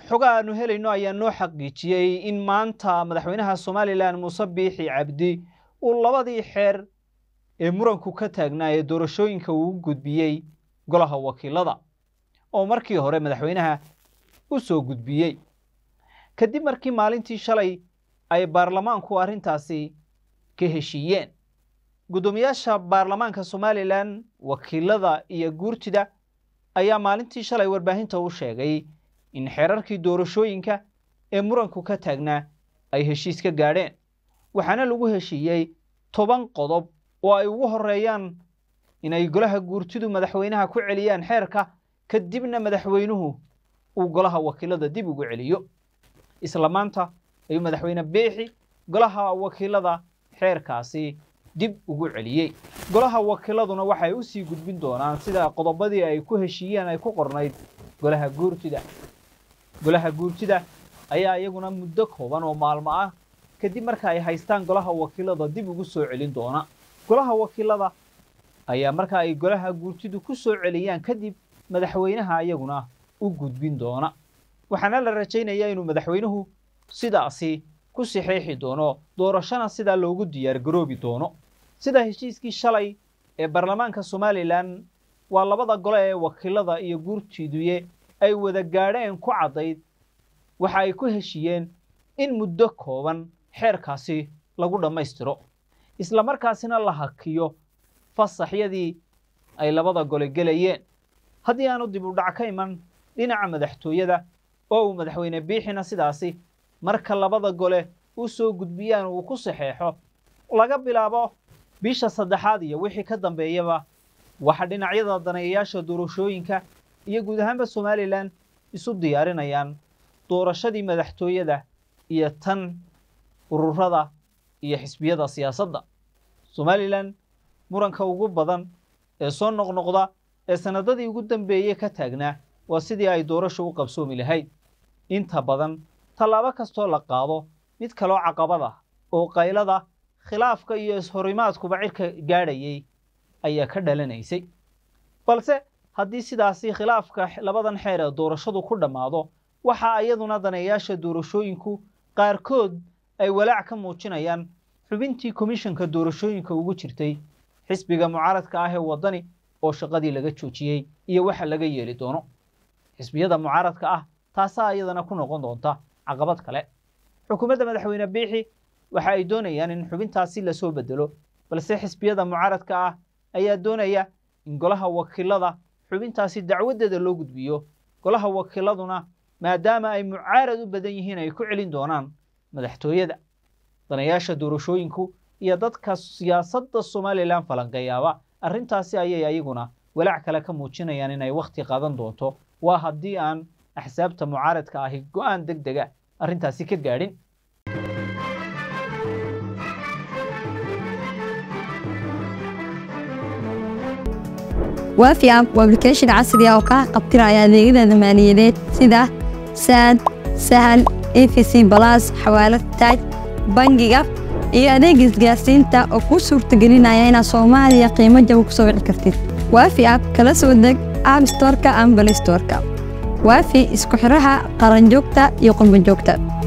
xoga aanu helayno ayaa noo xaqiijiyey in maanta madaxweynaha somalilan muuse biixi cabdi uu labadii xeer ee muranku ka taagnaa ee doorashooyinka uu u gudbiyey golaha wakiilada oo markii hore madaxweynaha u soo gudbiyey kadib markii maalintii shalay ay baarlamaanku arrintaasi ka heshiiyeen guddoomiyaasha baarlamaanka somalilan wakiilada iyo guurtida ayaa maalintii shalay warbaahinta u sheegay in xeerarkii doorashooyinka ee muranku ka taagnaa ay heshiis ka gaadheen waxaana lagu heshiiyey toban qodob oo ay ugu horreeyaan inay golaha guurtidu madaxweynaha ku celiyaan xeerka kadibna madaxweynuhu uu golaha wakiilada dib ugu celiyo isla maanta ayuu madaxweyne biixi golaha wakiilada xeerkaasi dib ugu celiyey golaha wakiiladuna waxay u sii gudbin doonaan sida qodobadii ay ku heshiiyeen ay ku qornayd golaha guurtida golaha guurtida ayaa iyaguna muddo kooban oo maalmo ah kadib marka ay haystaan golaha wakiilada dib ugu soo celin doona golaha wakiilada ayaa marka ay golaha guurtidu ku soo celiyaan kadib madaxweynaha iyaguna u gudbin doona waxaana la rajaynayaa inuu madaxweynuhu sidaasi ku saxeexi doono doorashana sidaa loogu diyaargaroobi doono sida heshiiskii shalay ee baarlamaanka somalilan waa labada gole ee wakiilada iyo guurtiiduye ay wada gaadheen ku caddayd waxa ay ku heshiiyeen in muddo kooban xeerkaasi lagu dhammaystiro isla markaasina la hakiyo fasaxyadii ay labada gole gelayeen haddii aanu dib u dhac ka iman dhinaca madaxtooyada oo uu madaxweyne biixina sidaasi marka labada gole u soo gudbiyaan uu ku saxeexo laga bilaabo bisha saddexaad iyo wixii ka dambeeyaba waxa dhinacyada daneeyayaasha doorashooyinka iyo guud ahaanba somalilan isu diyaarinayaan doorashadii madaxtooyada iyo tan ururada iyo xisbiyada siyaasadda somalilan muranka ugu badan ee soo noqnoqda ee sanadadii ugu dambeeyey ka taagnaa waa sidii ay doorashu u qabsoomi lahayd inta badan tallaabo kastoo la qaado mid kaloo caqabad ah oo qaylada khilaafka iyo ishorimaadkuba cirka gaadhayay ayaa ka dhalanaysay balse haddii sidaasi khilaafka labadan xeer ee doorashadu ku dhammaado waxa iyaduna daneeyaasha doorashooyinku qaarkood ay walaac ka muujinayaan xubintii komishanka doorashooyinka ugu jirtay xisbiga mucaaradka ah ee waddani oo shaqadii laga joojiyey iyo waxa laga yeeli doono xisbiyada mucaaradka ah taasaa iyadana ku noqon doonta caqabad kale xukuumadda madaxweyne biixi waxa ay doonayaan in xubintaasi lasoo bedelo balse xisbiyada mucaaradka ah ayaa doonaya in golaha wakiilada xubintaasi dacwaddeeda loo gudbiyo golaha wakiiladuna maadaama ay mucaarad u badan yihiin ay ku celin doonaan madaxtooyada danayaasha doorashooyinku iyo dadka siyaasadda somalilan falanqeeyaaba arrintaasi ayay ayaguna walaac kale ka muujinayaan inay wakhti qaadan doonto waa haddii aan axsaabta mucaaradka ahi go'aan deg dega arrintaasi ka gaadhin waafi app waa application casri ah oo kaa qabtiraya adeegyada maaliyadeed sida saad sahal efc balas xawaalad taaj bangiga iyo adeega isgaarsiinta oo kuu suurtagelinaya inaad soomaaliya qiimo jaba ku soo wici kartid waafi app kala soo deg app storeka ama balay storeka waafi isku xiraha qaranjoogta iyo qurbanjoogta